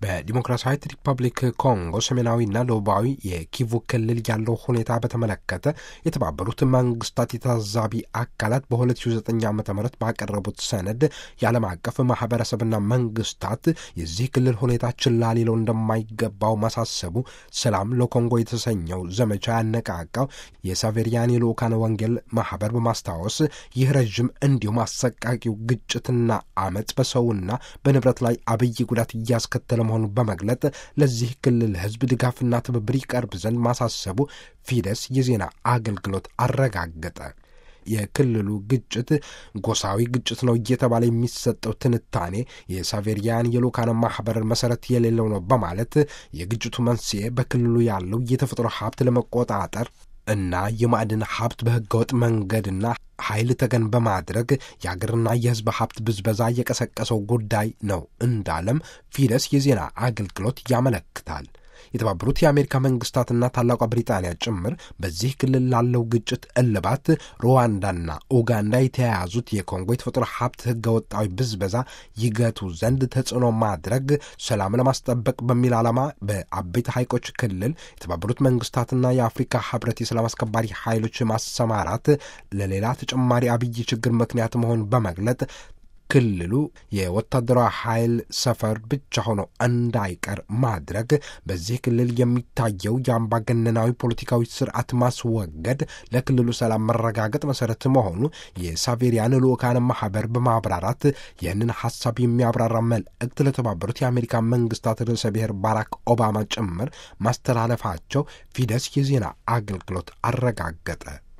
በዲሞክራሲያዊት ሪፐብሊክ ኮንጎ ሰሜናዊና ደቡባዊ የኪቩ ክልል ያለው ሁኔታ በተመለከተ የተባበሩት መንግስታት የታዛቢ አካላት በ2009 ዓ ም ባቀረቡት ሰነድ የዓለም አቀፍ ማህበረሰብና መንግስታት የዚህ ክልል ሁኔታ ችላ ሊለው እንደማይገባው ማሳሰቡ ሰላም ለኮንጎ የተሰኘው ዘመቻ ያነቃቃው የሳቬሪያን የልኡካን ወንጌል ማህበር በማስታወስ ይህ ረዥም እንዲሁም አሰቃቂው ግጭትና አመፅ በሰውና በንብረት ላይ አብይ ጉዳት እያስከተለ መሆኑን በመግለጥ ለዚህ ክልል ህዝብ ድጋፍና ትብብር ይቀርብ ዘንድ ማሳሰቡ ፊደስ የዜና አገልግሎት አረጋገጠ። የክልሉ ግጭት ጎሳዊ ግጭት ነው እየተባለ የሚሰጠው ትንታኔ የሳቬሪያን የልኡካን ማህበር መሰረት የሌለው ነው በማለት የግጭቱ መንስኤ በክልሉ ያለው የተፈጥሮ ሀብት ለመቆጣጠር እና የማዕድን ሀብት በህገወጥ መንገድና ኃይል ተገን በማድረግ የአገርና የህዝብ ሀብት ብዝበዛ የቀሰቀሰው ጉዳይ ነው እንዳለም ፊደስ የዜና አገልግሎት ያመለክታል። የተባበሩት የአሜሪካ መንግስታትና ታላቋ ብሪጣንያ ጭምር በዚህ ክልል ላለው ግጭት እልባት ሩዋንዳና ኡጋንዳ የተያያዙት የኮንጎ የተፈጥሮ ሀብት ህገወጣዊ ብዝበዛ ይገቱ ዘንድ ተጽዕኖ ማድረግ ሰላም ለማስጠበቅ በሚል ዓላማ በአበይት ሐይቆች ክልል የተባበሩት መንግስታትና የአፍሪካ ህብረት የሰላም አስከባሪ ኃይሎች ማሰማራት ለሌላ ተጨማሪ አብይ ችግር ምክንያት መሆኑን በመግለጥ ክልሉ የወታደራዊ ኃይል ሰፈር ብቻ ሆኖ እንዳይቀር ማድረግ፣ በዚህ ክልል የሚታየው የአምባገነናዊ ፖለቲካዊ ስርዓት ማስወገድ ለክልሉ ሰላም መረጋገጥ መሰረት መሆኑ የሳቬሪያን ልኡካን ማህበር በማብራራት ይህንን ሀሳብ የሚያብራራ መልእክት ለተባበሩት የአሜሪካ መንግስታት ርዕሰ ብሔር ባራክ ኦባማ ጭምር ማስተላለፋቸው ፊደስ የዜና አገልግሎት አረጋገጠ።